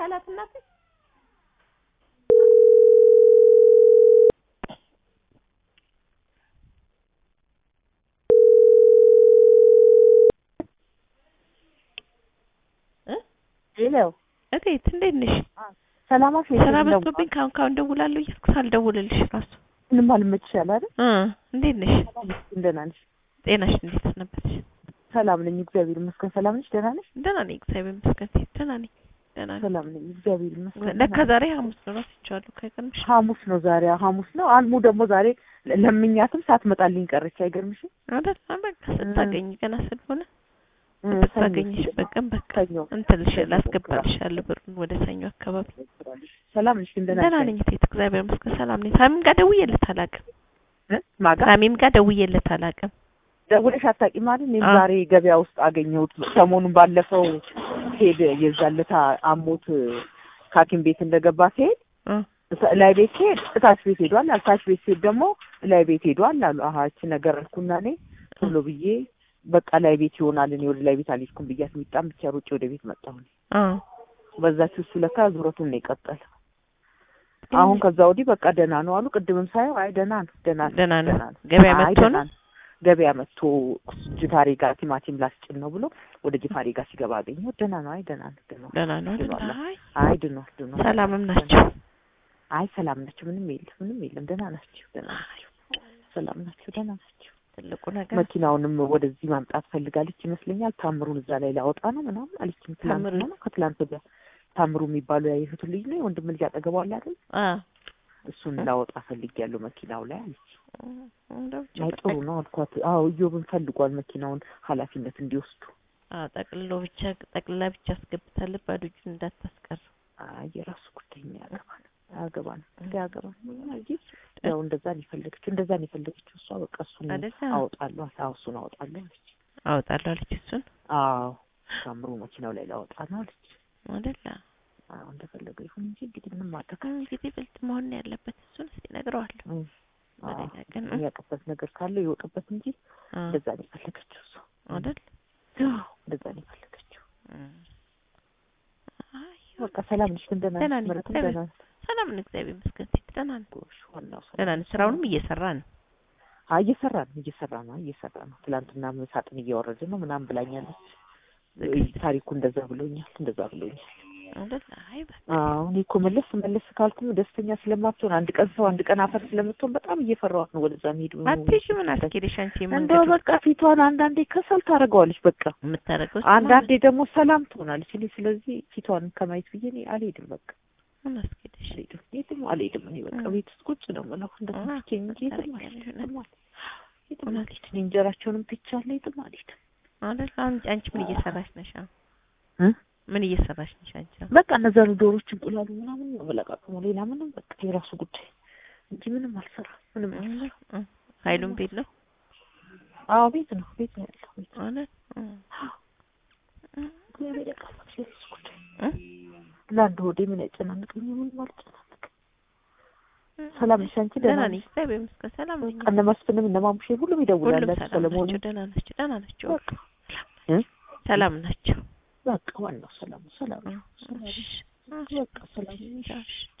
በላት እናቴ። እ ሄሎ እቴት እንዴት ነሽ? ሰላማት ስራ በዝቶብኝ ካሁን ካሁን ደውላለሁ እያልኩ ሳልደውልልሽ እራሱ ምንም አልመችሻል አይደል? እ እንዴት ነሽ? ደህና ነሽ? ጤናሽ እንዴት ሰነበትሽ? ሰላም ነኝ እግዚአብሔር ይመስገን። ሰላም ነሽ? ደህና ነሽ? ደህና ነኝ እግዚአብሔር ይመስገን። ሴት ደህና ነኝ ደህና ነኝ። ሰላም ነኝ እግዚአብሔር ይመስገን። ለካ ዛሬ ሐሙስ ነው እረስቼዋለሁ። ከቀንሽ ሐሙስ ነው ዛሬ ሐሙስ ነው። አልሙ ደግሞ ዛሬ ለምኛትም ሳትመጣልኝ ቀረች። አይገርምሽም? አይደል? በቃ ስታገኝ ገና ስለሆነ እ ስታገኝሽ ሰኞ በቀን በቃ ሰኞ እንትን ልሽ ላስገባልሻለሁ ብሩን ወደ ሰኞ አካባቢ። ሰላም ነሽ? ግን ደህና ደህና ነሽ? ነኝ ሴት እግዚአብሔር ይመስገን ሰላም ነኝ። ሳሚም ጋር ደውዬለት አላውቅም። እ ማጋ ሳሚም ጋር ደውዬለት አላውቅም። ደውለሽ አታውቂም አይደል? እኔም አዎ። ዛሬ ገበያ ውስጥ አገኘሁት። ሰሞኑን ባለፈው ሄድ የዛለታ አሞት ከሐኪም ቤት እንደገባ ሲሄድ እ እሳ- ላይ ቤት ሲሄድ እታች ቤት ሄዷል አሉ። ታች ቤት ሲሄድ ደግሞ ላይ ቤት ሄዷል አሉ። አሀ እቺ ነገር አልኩና እኔ ቶሎ ብዬ በቃ ላይ ቤት ይሆናል እኔ ወደ ላይ ቤት አልሄድኩም ብያት ሚጣም ብቻ ሩጬ ወደ ቤት መጣሁ። እኔ አ በዛች እሱ ለካ ዙረቱን ነው የቀጠለ። አሁን ከዛ ወዲህ በቃ ደህና ነው አሉ። ቅድምም ሳየው አይ ደህና ነው ደህና ነው ደህና ነው። ደህና ነው ገበያ አይ መጥቶ ደህና ነው? ገበያ መጥቶ ጅፋሬ ጋር ቲማቲም ላስጭን ነው ብሎ ወደ ጅፋሬ ጋር ሲገባ አገኘሁት። ደህና ነው አይ ደህና ነው ደህና ነው ደህና ነው አይደል? ድኗል። አይ አይ ድኗል ድኗል። ሰላምም ናቸው። አይ ሰላም ናቸው። ምንም የለም ምንም የለም። ደህና ናቸው ደህና ናቸው። ሰላም ናቸው ደህና ናቸው። ትልቁ ነገር መኪናውንም ወደዚህ ማምጣት ፈልጋለች ይመስለኛል። ታምሩን እዛ ላይ ላወጣ ነው ምናምን አለችኝ። ትላንት ታምሩ? ነው ከትላንት ወዲያ ታምሩ የሚባሉ ያየሁት ልጅ ነው የወንድም ልጅ አጠገቧ አለ አይደል? አ እሱን ላወጣ ፈልጊያለሁ መኪናው ላይ አለች። እንደው ብቻ አይ ጥሩ ነው አልኳት። አዎ እዮብን ፈልጓል መኪናውን ኃላፊነት እንዲወስዱ። አ ጠቅልሎ ብቻ ጠቅልላ ብቻ አስገብታለች። ባዶ እጁን እንዳታስቀር። አይ የራሱ ጉዳይ ነው ያገባል አያገባን እንደ ያገባን እንጂ ያው እንደዛ ነው የፈለገችው እንደዛ ነው የፈለገችው እሷ በቃ እሱን አይደለ? አወጣለሁ አዎ እሱን አወጣለሁ አለች። አወጣለሁ አለች እሱን አዎ ታምሩ መኪናው ላይ ላወጣ ነው አለች። አይደለ? አዎ እንደፈለገ ይሁን እንጂ እንግዲህ ምንም ማድረግ እንግዲህ ብልጥ መሆን ነው ያለበት። እሱን እስኪ እነግረዋለሁ። አዎ በሌላ ቀን እ? የሚያውቅበት ነገር ካለው ይወቅበት እንጂ አ እንደዛ ነው የፈለገችው እሷ። አይደል? አዎ እንደዛ ነው የፈለገችው። እም። አይ በቃ ሰላም ነሽ? ግን ደህና ደህና ነሽ? ነኝ፣ ምረትም እግዚአብሔር ደህና ነሽ? ሰላም ነው እግዚአብሔር ይመስገን። ሴት ደህና ነው ጎሽ ዋናው ሰላም ደህና ነው። ስራውንም እየሰራ ነው። አይ እየሰራ ነው እየሰራ ነው እየሰራ ነው። ትላንትና ሳጥን እያወረደ ነው ምናምን ብላኛለች። ታሪኩ እንደዛ ብሎኛል እንደዛ ብሎኛል። አይደል? አይ በቃ አዎ እኔ እኮ መለስ መለስ ካልኩም ደስተኛ ስለማትሆን አንድ ቀን ሰው አንድ ቀን አፈር ስለምትሆን በጣም እየፈራኋት ነው ወደዛ መሄድ አትሄጂ ምን አስኬደሽ አንቺ እንደው የመንገዱ በቃ ፊቷን አንዳንዴ ከሰል ታደርገዋለች በቃ የምታደርገው አንዳንዴ ደግሞ ሰላም ትሆናለች። እኔ ስለዚህ ፊቷን ከማየት ብዬ እኔ አልሄድም በቃ ምን አስኬደሽ አልሄድም የትም አልሄድም። እኔ በቃ እ። ቤት ውስጥ ቁጭ ነው የምለው እንደ አ፣ ትቼኝ እንጂ የትም ታደርጊያለሽ አልሄድም እውነት። የትም አልሄድም የትም እውነት። አልሄድም። እኔ እንጀራቸውንም ትቻለሁ የትም አልሄድም። አይደል? አሁን አንቺ ምን እየሰራሽ ነሽ? አሁን እ? ምን እየሰራሽ ነሽ አንቺ? አሁን? በቃ እነዛን ዶሮች እንቁላሉ ምናምን ነው መለቃቀሙ ሌላ ምንም በቃ የራሱ ጉዳይ እንጂ ምንም አልሰራም። ምንም አልሰራም። እ፣ ኃይሉም ቤት ነው አዎ ቤት ነው ቤት ነው ያለው ቤት ነው። አይደል? እ፣ እ፣ እግዚአብሔር ያውቃል የራሱ ጉዳይ እ፣ ለአንድ ሆዴ ምን ያጨናንቀኝ ምንም አልጨናንቅም። ሰላም ነሽ አንቺ? ደህና ደህና ነኝ ነሽ? እግዚአብሔር ይመስገን ሰላም ነኝ። በቃ እነ መስፍንም እነ ማሙሼ ሁሉም ይደውላሉ። ሁሉም ሰላም ሰለሞን ናቸው። ደህና ናቸው። ደህና ናቸው። በቃ እ? ሰላም ናቸው። በቃ ዋናው ሰላም ሰላም ነው። ሰላም ነው። እሺ፣ በቃ ሰላም እሺ፣ እሺ።